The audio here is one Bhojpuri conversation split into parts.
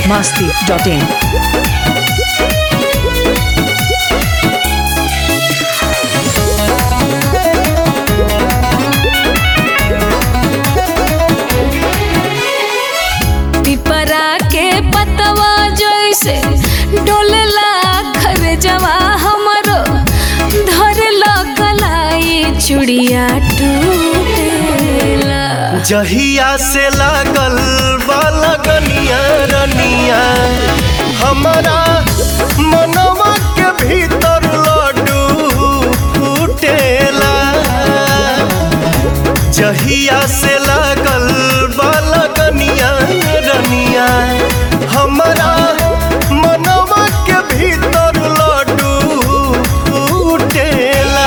masti.in. पिपरा के पतवा जैसे डोलेला खरजवा हमरो धरला कलाई चुड़िया टूटेला जहिया से लागल बा लगनिया रनिया हमारा मनवा के भीतर लड्डू फूटेला जहिया से लागल बा लगनिया रनिया हमारा मनवा के भीतर लड्डू फूटेला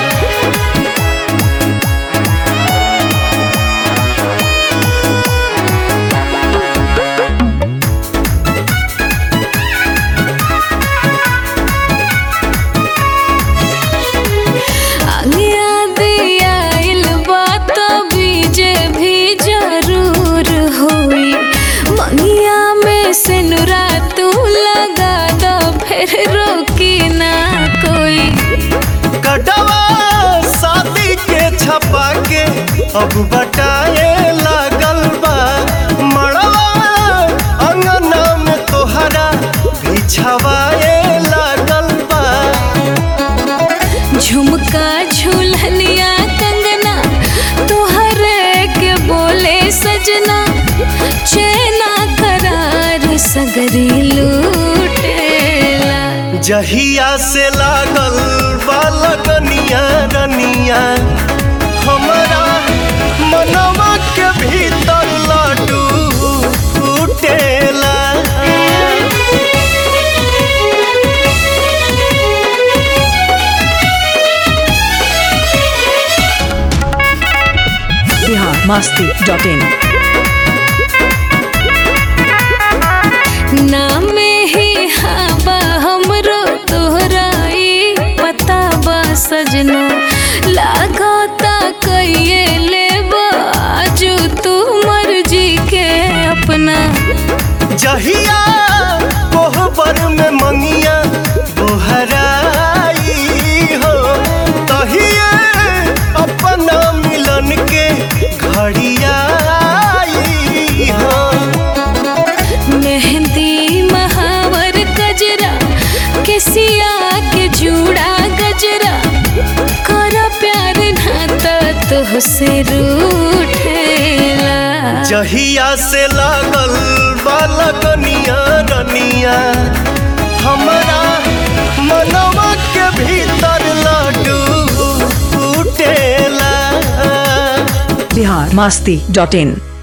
आंगिया दियाइल बात बीजे भी जरूर होई मंगिया में से नुरा तू लगा दो फिर रोकी ना कोई कटवा शादी के छपा के अब बटाए लागल बा मड़वा अंगना में तोहरा बिछवाए लागल बा झुमका झुलनिया कंगना तोहरे के बोले सजना चेना करार सगरी लूटेला जहिया से लागल बा लगनिया रनिया हमारा मनवा के भीतर लड्डू फूटेला Bihar masti.in. नाम ही हाबा हमरो तोहराई पता बा सजना लागता कइये लेबा आजू तू मर्जी के अपना जहिया कोहबर में मंगिया बोहराई हो तहिए अपना मिलन के घड़ियाई हो मेहंदी महावर गजरा केसिया के जूड़ा गजरा कर प्यार नाता तुहसे रूठेला जहिया से लागल बालकनिया रनिया हमारा मनवा के भीतर लड्डू फूटेला Bihar masti.in.